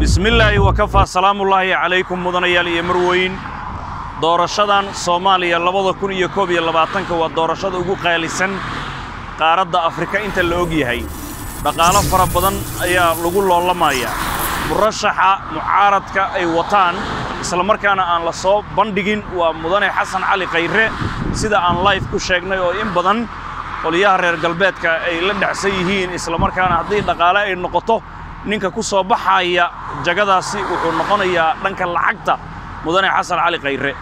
bismillaahi wakafaa salaamullaahi calaykum mudanayaal iyo marweyn doorashadan soomaaliya labada kun iyo koob iyo labaatanka waa doorashada ugu qaalisan qaaradda afrika inta la og yahay dhaqaalo fara badan ayaa lagu loolamayaa murashaxa mucaaradka ay wataan islamarkaana aan la soo bandhigin waa mudane xasan cali khayre sida aan layf ku sheegnay oo in badan qoliyaha reer galbeedka ay la dhacsan yihiin islamarkaana haddii dhaqaale ay noqoto ninka ku soo baxaya jagadaasi wuxuu noqonayaa dhanka lacagta mudane xasan cali khayre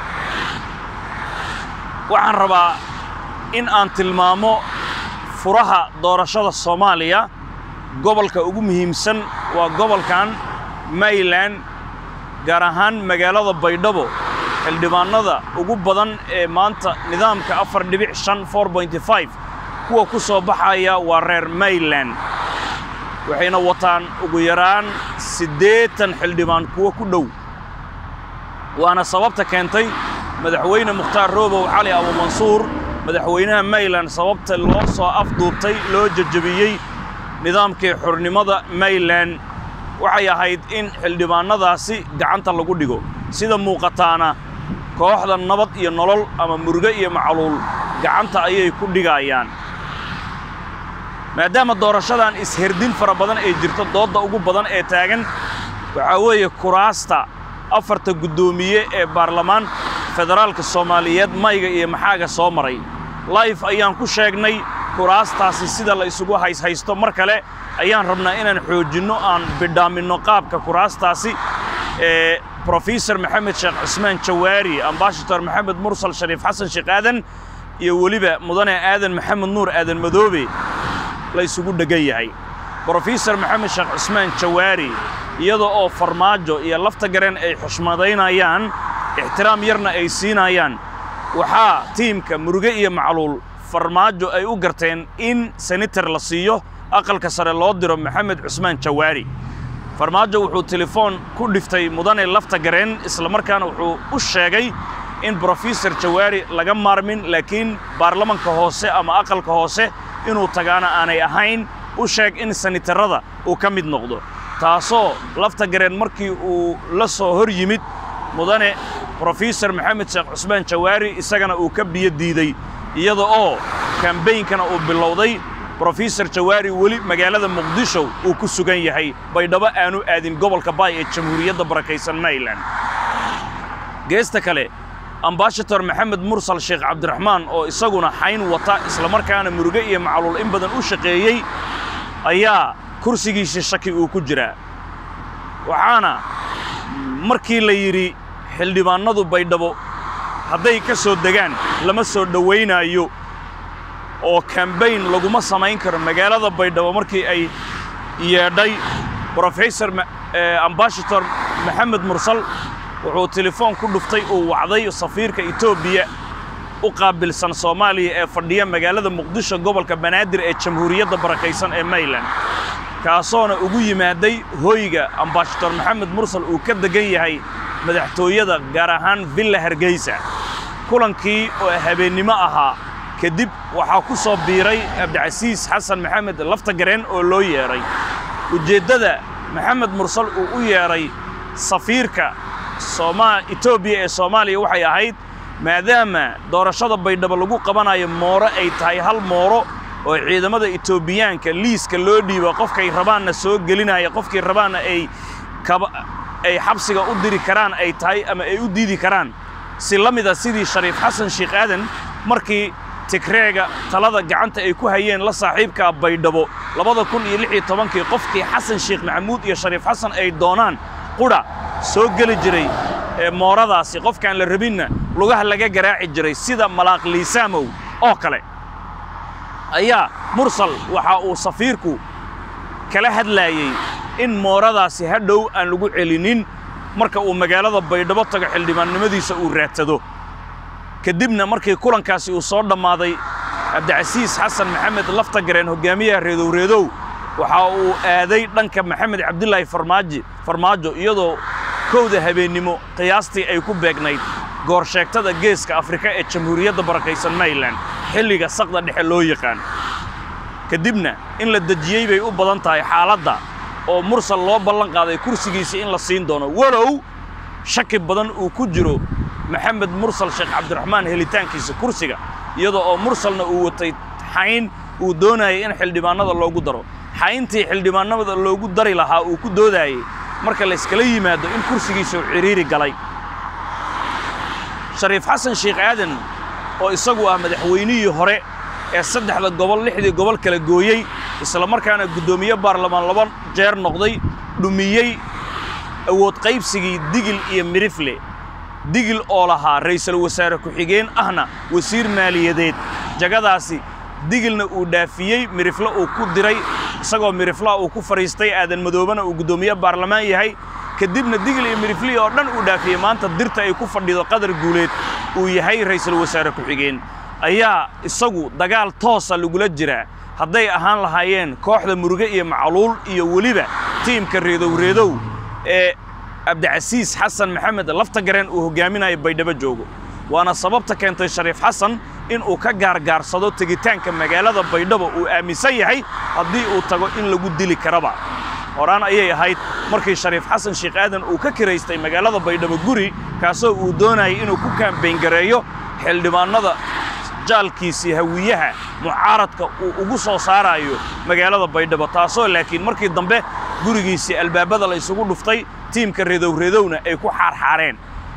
waxaan rabaa in aan tilmaamo furaha doorashada soomaaliya gobolka ugu muhiimsan waa gobolkan mayland gaar ahaan magaalada baydhabo xildhibaannada ugu badan ee maanta nidaamka afar dhibic shan for bointy five kuwa ku soo baxaya waa reer mayland waxayna wataan ugu yaraan siddeetan xildhibaan kuwo ku dhow waana sababta keentay madaxweyne mukhtaar roobow cali abumansuur madaxweynaha mayland sababta loo soo afduubtay loo jejebiyey nidaamkii xurnimada mayland waxay ahayd in xildhibaannadaasi gacanta lagu dhigo sida muuqataana kooxda nabad iyo nolol ama muruge iyo macluul gacanta ayay ku dhigayaan maadaama doorashadan isherdin fara badan ay jirto doodda ugu badan ee taagan waxaa weeye kuraasta afarta guddoomiye ee baarlamaan federaalka soomaaliyeed mayga iyo maxaaga soo maray layf ayaan ku sheegnay kuraastaasi sida la isugu hayshaysto mar kale ayaan rabnaa inaan xoojinno aan bidhaaminno qaabka kuraastaasi ee brofesor maxamed sheekh cusmaan jawaari ambashator maxamed mursal shariif xasan sheekh aadan iyo weliba mudane aadan maxamed nuur aadan madoobe la isugu dheggan yahay brofesor maxamed sheekh cusmaan jawaari iyada oo farmaajo iyo lafta gareen ay xushmadaynayaan ixtiraam yarna ay siinayaan waxaa tiimka muruge iyo macluul farmaajo ay u garteen in senator la siiyo aqalka sare loo diro maxamed cusmaan jawaari farmaajo wuxuu telefoon ku dhiftay mudane lafta gareen islamarkaana wuxuu u sheegay in brofesor jawaari laga maarmin laakiin baarlamanka hoose ama aqalka hoose inuu tagaana aanay ahayn u sheeg in sanitarada uu ka mid noqdo taasoo lafta gareen markii uu la soo hor yimid mudane brofesor maxamed sheekh cusmaan jawaari isagana uu ka biyo diiday iyada oo kambeynkana uu bilowday brofesor jawaari weli magaalada muqdisho uu ku sugan yahay baydhabo aanu aadin gobolka baay ee jamhuuriyadda barakaysan mayland geesta kale ambashator maxamed mursal sheekh cabdiraxmaan oo isaguna xayn wata islamarkaana muruge iyo macluul in badan u shaqeeyey ayaa kursigiisii shaki uu ku jiraa waxaana markii la yidhi xildhibaannadu baydhabo hadday ka soo degaan lama soo dhowaynaayo oo kambayn laguma samayn karo magaalada baydhabo markii ay yeedhay brofesor ambashator maxamed mursal wuxuu telefoon ku dhuftay uu wacday safiirka etoobiya u qaabilsan soomaaliya ee fadhiya magaalada muqdisho gobolka banaadir ee jamhuuriyadda barakaysan ee mayland kaasoona ugu yimaaday hoyga ambashator maxamed mursal uu ka deggan yahay madaxtooyada gaar ahaan villa hargeysa kulankii oo habeennimo ahaa kadib waxaa ku soo biiray cabdicasiis xasan maxamed lafta gareen oo loo yeedhay ujeeddada maxamed mursal uu u yeedhay safiirka etoobiya ee soomaaliya waxay ahayd maadaama doorashada baydhabo lagu qabanayo mooro ay tahay hal mooro oo ciidamada etoobiyaanka liiska loo dhiibo qofkay rabaanna soo gelinaya qofkii rabaanna ay ay xabsiga u diri karaan ay tahay ama ay u diidi karaan si la mida sidii shariif xasan sheekh aadan markii tigreega talada gacanta ay ku hayeen la saaxiibkaa baydhabo labada kun iyo lix iyo tobankii qofkii xasan sheekh maxamuud iyo shariif xasan ay doonaan qudha soo geli jiray ee mooradaasi qofkaan la rabinna lugaha laga garaaci jiray sida malaaq liisaamow oo kale ayaa mursal waxa uu safiirku kala hadlaayey in mooradaasi hadhow aan lagu celinin marka uu magaalada baydhabo tago xildhibaannimadiisa uu raadsado kadibna markii kulankaasi uu soo dhammaaday cabdicasiis xasan maxamed lafta gareen hoggaamiyaha reedowreedow waxa uu aaday dhanka maxamed cabdilaahi farmaaji farmaajo iyadoo kowda habeennimo qiyaastii ay ku beegnayd goorsheegtada geeska afrika ee jamhuuriyadda barakaysan mayland xilliga saqda dhexe loo yaqaan kadibna in la dejiyey bay u badan tahay xaaladda oo mursal loo ballan qaaday kursigiisa in la siin doono walow shaki badan uu ku jiro maxamed mursal sheekh cabdiraxmaan helitaankiisa kursiga iyadoo oo mursalna uu watay xayn uu doonayay in xildhibaannada loogu daro xayntii xildhibaannada loogu dari lahaa uu ku doodaayey marka layskala yimaado in kursigiisa uu cidhiiri galay shariif xasan sheekh aadan oo isagu ah madaxweynihii hore ee saddexda gobol lixdii gobol kala gooyey isla markaana guddoomiye baarlamaan laba jeer noqday dhumiyey awood qaybsigii digil iyo mirifle digil oo lahaa ra'iisul wasaare ku-xigeen ahna wasiir maaliyadeed jagadaasi digilna uu dhaafiyey mirifle uu ku diray isagoo miriflaha uu ku fadhiistay aadan madoobana uu guddoomiye baarlamaan yahay kadibna digil iyo miriflihii oo dhan uu dhaafiyey maanta dirta ay ku fadhido qadar guuleed uu yahay ra'iisul wasaare ku-xigeen ayaa isagu dagaal toosa lagula jiraa hadday ahaan lahaayeen kooxda muruge iyo macluul iyo weliba tiimka reedowreedow ee cabdicasiis xasan maxamed laftagareen uu hoggaaminayo baydhabo joogo waana sababta keentay shariif xasan in uu ka gaargaarsado tegitaanka magaalada baydhabo uu aaminsan yahay haddii uu tago in lagu dili karaba horaan ayay ahayd markii shariif xasan sheekh aadan uu ka kiraystay magaalada baydhabo guri kaasoo uu doonayay inuu ku kaambayngareeyo xildhibaannada jaalkiisii hawiyaha mucaaradka uu ugu soo saaraayo magaalada baydhabo taasoo laakiin markii dambe gurigiisii albaabada la isugu dhuftay tiimka redowredowna ay ku xaarxaareen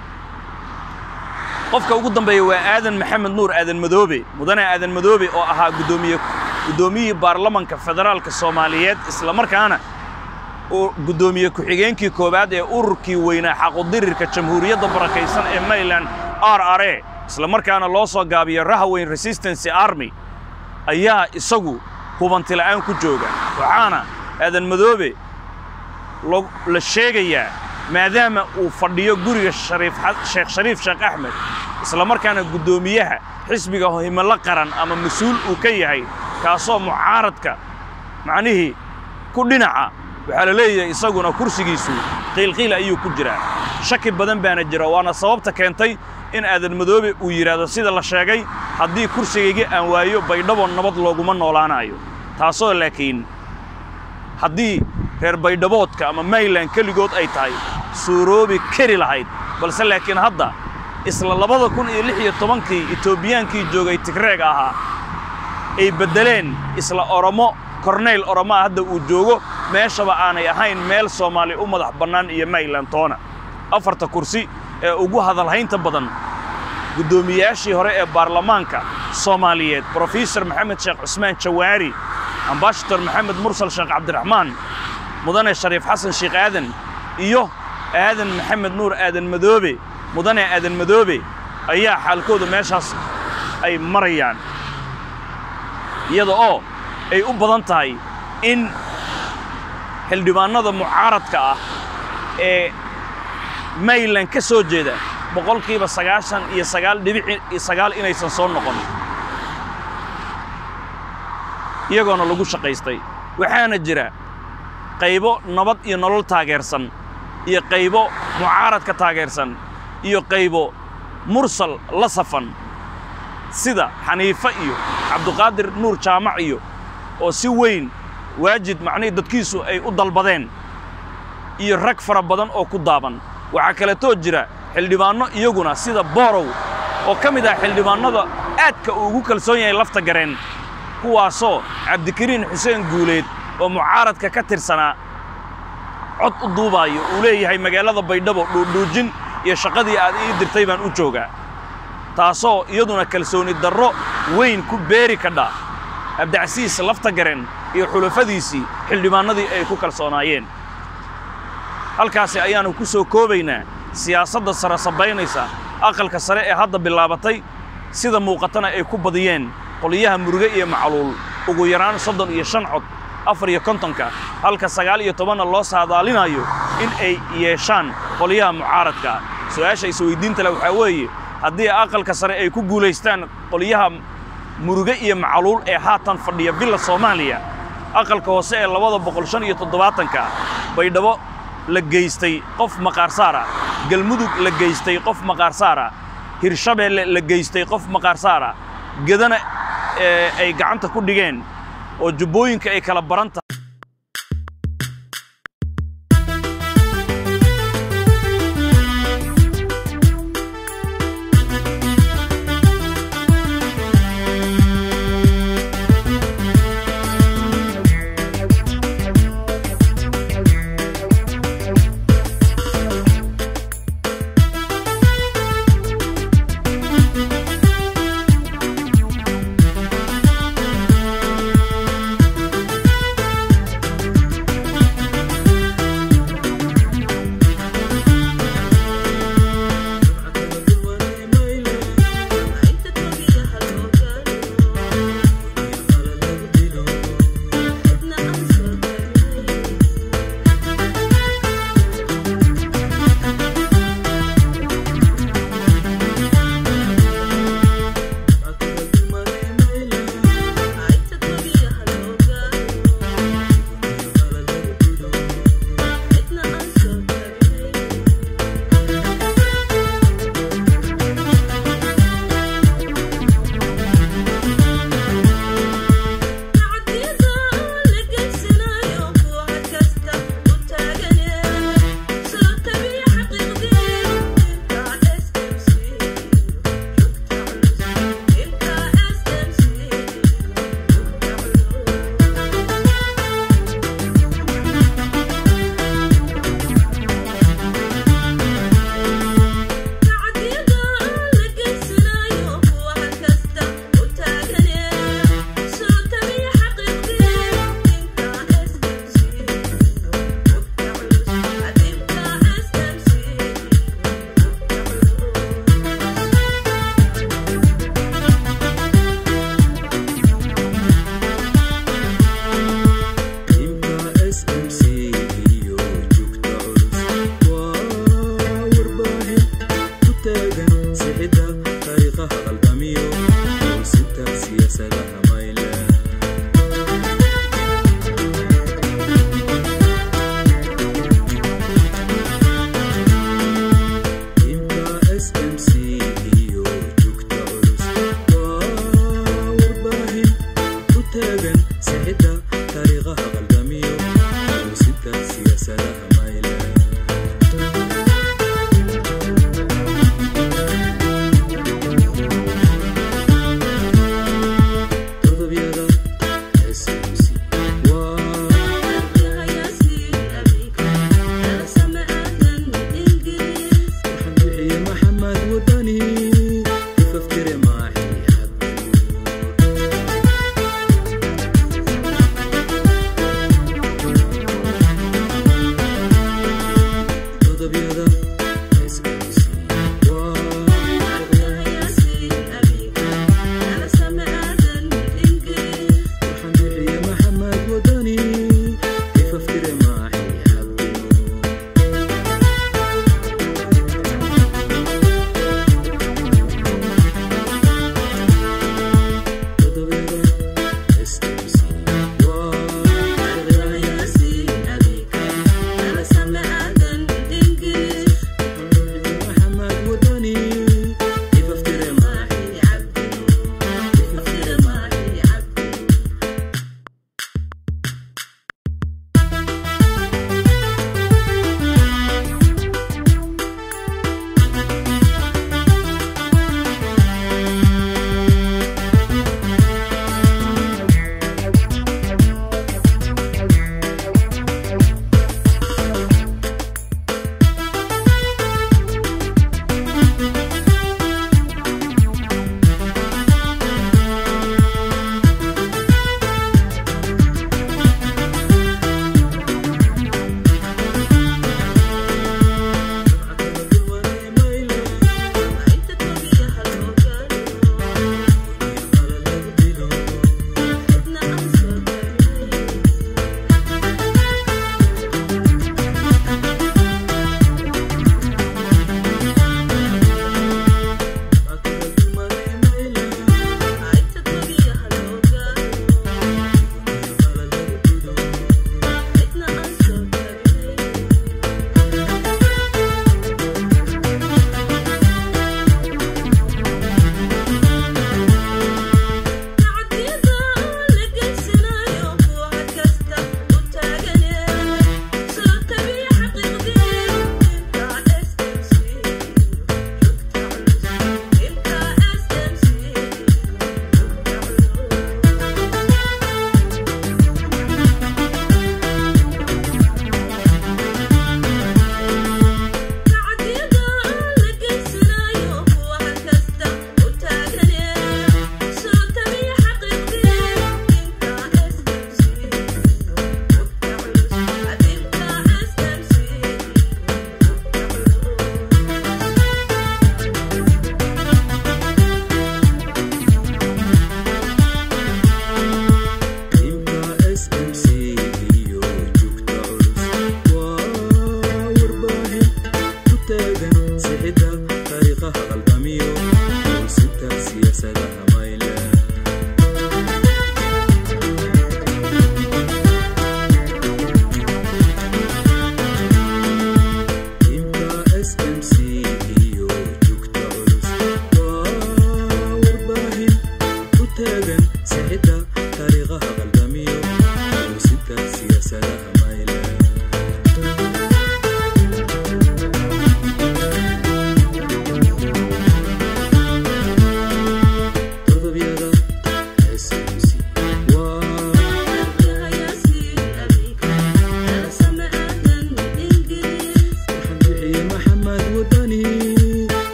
qofka ugu dambeeya waa aadan maxamed nuur aadan madoobe mudane aadan madoobe oo ahaa gudoomiye guddoomiyihii baarlamanka federaalka soomaaliyeed isla markaana uu guddoomiye ku-xigeenkii koowaad ee ururkii weynaa xaqudirirka jamhuuriyadda barakaysan ee maryland r r e isla markaana loo soo gaabiyo rahaweyn resistancy army ayaa isagu hubantila'aan ku jooga waxaana aadan madoobe la sheegayaa maadaama uu fadhiyo guriga sheekh shariif sheekh axmed isla markaana guddoomiyaha xisbiga himilo qaran ama mas-uul uu ka yahay kaasoo mucaaradka macnihii ku dhinaca waxaa la leeyahay isaguna kursigiisu qiilqiil ayuu ku jiraa shaki badan baana jira waana sababta keentay in aadan madoobe uu yidhaahdo sida la sheegay haddii kursigayga aan waayo baydhabo nabad looguma noolaanayo taasoo laakiin haddii reer baydhaboodka ama mayland keligood ay tahay suuroobi kari lahayd balse laakiin hadda isla labada kun iyo lix iyo tobankii etoobiyaankii joogay tigreeg ahaa ay beddeleen isla oromo korneyl oromaa hadda uu joogo meeshaba aanay ahayn meel soomaali u madax bannaan iyo mayland toona afarta kursi ee ugu hadalhaynta badan guddoomiyayaashii hore ee baarlamaanka soomaaliyeed brofesor maxamed sheekh cusmaan jawaari ambashator maxamed mursal sheekh cabdiraxmaan mudane shariif xasan sheekh aadan iyo aadan maxamed nuur aadan madoobe mudane aadan madoobe ayaa xaalkooda meeshaas ay marayaan iyada oo ay u badan tahay in xildhibaannada mucaaradka ah ee mayland ka soo jeeda boqolkiiba sagaashan iyo sagaal dhibici iyo sagaal inaysan soo noqon iyagoona lagu shaqaystay waxaana jira qaybo nabad iyo nolol taageersan iyo qaybo mucaaradka taageersan iyo qaybo mursal la safan sida xaniife iyo cabduqaadir nuur jaamac iyo oo si weyn waajid macnihii dadkiisu ay u dalbadeen iyo rag fara badan oo ku daaban waxaa kaleetoo jira xildhibaanno iyaguna sida boorow oo ka mid ah xildhibaannada aadka uu ugu kalsoon yahay lafta gareen kuwaasoo cabdikariin xuseen guuleed oo mucaaradka ka tirsanaa cod u duubaayo uu leeyahay magaalada baydhabo dhuudhuujin iyo shaqadii aad ii dirtay baan u joogaa taasoo iyaduna kalsooni darro weyn ku beeri kadha abdicasiis lafta garen iyo xulafadiisii xildhibaannadii ay ku kalsoonaayeen halkaasi ayaannu ku soo koobaynaa siyaasadda sare sabaynaysa aqalka sare ee hadda bilaabatay sida muuqatana ay ku badiyeen qoliyaha muruge iyo macluul ugu yaraan soddon iyo shan cod afar iyo kontonka halka sagaal iyo tobanna loo saadaalinayo in ay yeeshaan qoliyaha mucaaradka su'aasha isweydiinta leh waxaa weeye haddii aqalka sare ay ku guulaystaan qoliyaha muruge iyo macluul ee haatan fadhiya villa soomaaliya aqalka hoose ee labada boqol shan iyo toddobaatanka baydhabo la geystay qof maqaarsaara galmudug la geystay qof maqaarsaara hirshabeelle la geystay qof maqaarsaara gedana ay gacanta ku dhigeen oo jubbooyinka ay kala baran tahay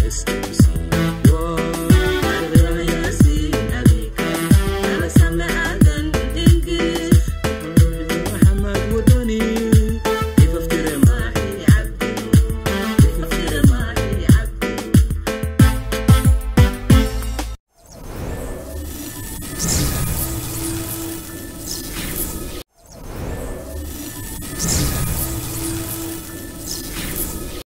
is